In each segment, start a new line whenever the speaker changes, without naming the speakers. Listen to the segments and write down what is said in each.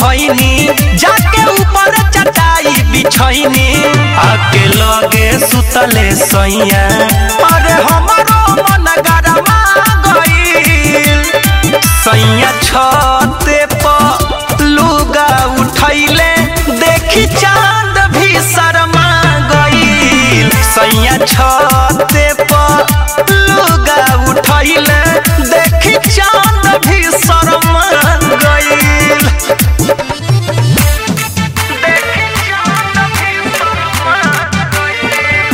खैनी जाके ऊपर चटाई बिछैनी आके लगे सुतले सैया अरे हमारो मन गरमा गईल सैया छते पर लुगा उठैले देखी चांद भी शर्मा गईल सैया छते पर लुगा उठैले देखी चांद भी शर्मा गईल देखी चांद भी शर्मा गईल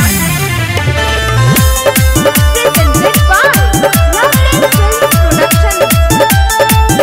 Presented by Lovely Films Production.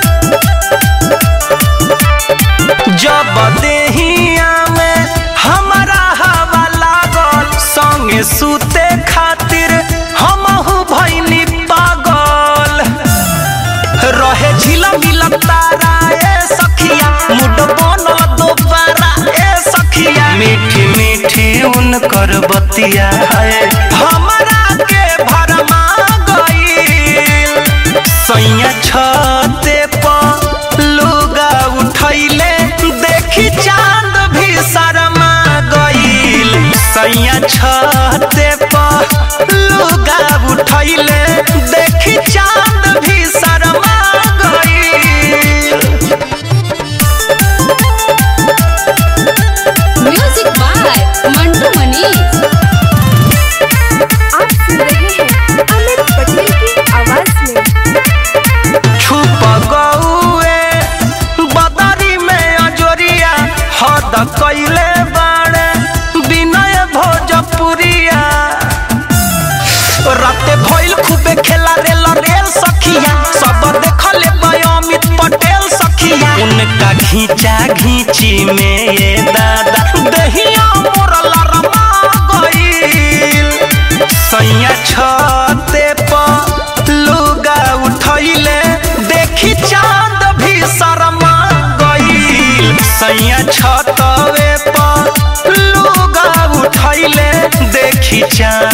जब देहिया में हमारा हवा लागल संगे सुते खातिर हमहू भैनी पागल रहे झिला मिला तारा ए सखिया मुड बनल दोबारा ए सखिया मीठी मीठी उनकर बतिया है हमरा के भरमा गईल सैया छते पर लुगा उठैले देखी चांद भी शर्मा गईल सैया छते पर लुगा उठैले देखी चांद भी शर्मा गईल
म्यूजिक बाय मंटू मनीष
आप सुन रहे हैं अमित पटेल की आवाज में
छुप गौए बदरी में अजोरिया हद कैले बाड़े विनय भोजपुरिया राते भइल खूबे खेला रेल रेल सखिया सब देखले बय अमित पटेल सखिया उनका घींचा घींची में ये दादा दहिया मोर लरमा गईल सैया छते पर लुगा उठैले देखी चांद भी शर्मा गईल सैया छतवे पर लुगा उठैले देखी चांद